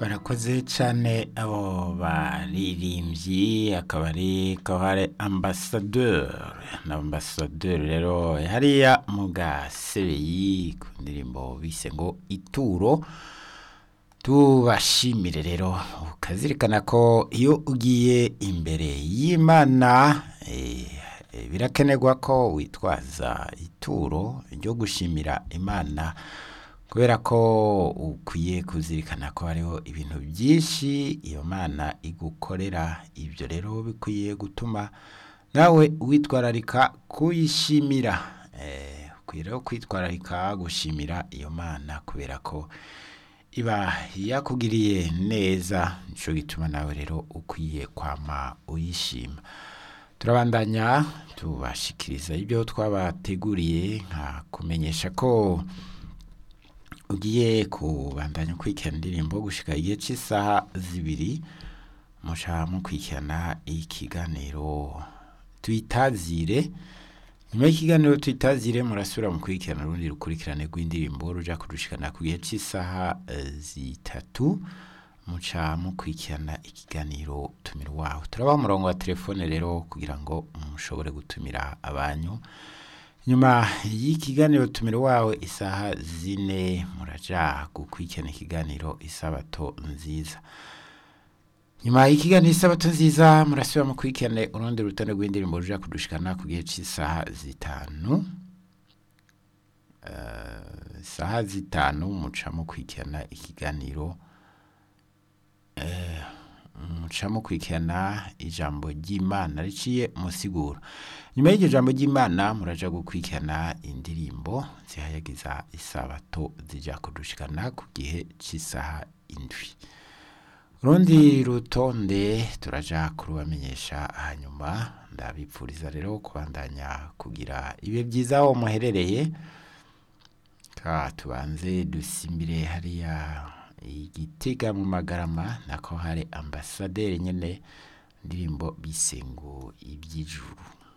barakoze cyane abo baririmbyi akaba ari kahare ambasaderi na ambasaderi rero hariya mu gasebeyi ku ndirimbo bise ngo ituro tubashimire rero ukazirikana ko iyo ugiye imbere y'imana eh, eh, birakenerwa ko witwaza ituro ryo gushimira imana kubera ko ukwiye kuzirikana ko hariho ibintu byinshi iyo mana igukorera ibyo rero bikwiye gutuma nawe witwararika kuyishimira Eh, ukwiye rero kwitwararika gushimira iyo mana kubera ko iba yakugiriye neza nico gituma nawe rero ukwiye kwama uyishima turabandanya tubashikiriza ibyo twabateguriye nka kumenyesha ko ugiye kubandanya ukurikirana indirimbo gushika igihe cy'isaha zibiri muca mukurikirana ikiganiro tuyitazire nyuma y'ikiganiro tuyitazire murasubira mukurikirana urundi rukurikirane rw'indirimbo ruja kurushikana ku gihe cy'isaha eh, zitatu muca mukurikirana ikiganiro tumira wawe turabaha umurongo wa telefone rero kugira ngo mushobore gutumira abanyu nyuma y'ikiganiro tumira wawe isaha zine muraja gukurikirana ikiganiro isabato nziza nyuma y'ikiganiro isabato nziza murasubira mukurikirane urundi rutonde rw'indirimbo ruja kudushikana ku gihe cy'isaha zitanu Eh, isaha zitanu muca mukurikirana ikiganiro muca mukurikirana ijambo ry'imana riciye musiguro nyuma y'iryo jambo ry'imana muraja gukurikirana indirimbo zihayagiza isabato zija kudushikana ku gihe cy'isaha indwi urundi rutonde turaja kurubamenyesha hanyuma ndabipfuriza rero kubandanya kugira ibihe byiza aho muherereye ka tubanze dusimbire hariya igitega mu magarama nako hari ambasaderi nyene indirimbo bise ngo iby'ijuru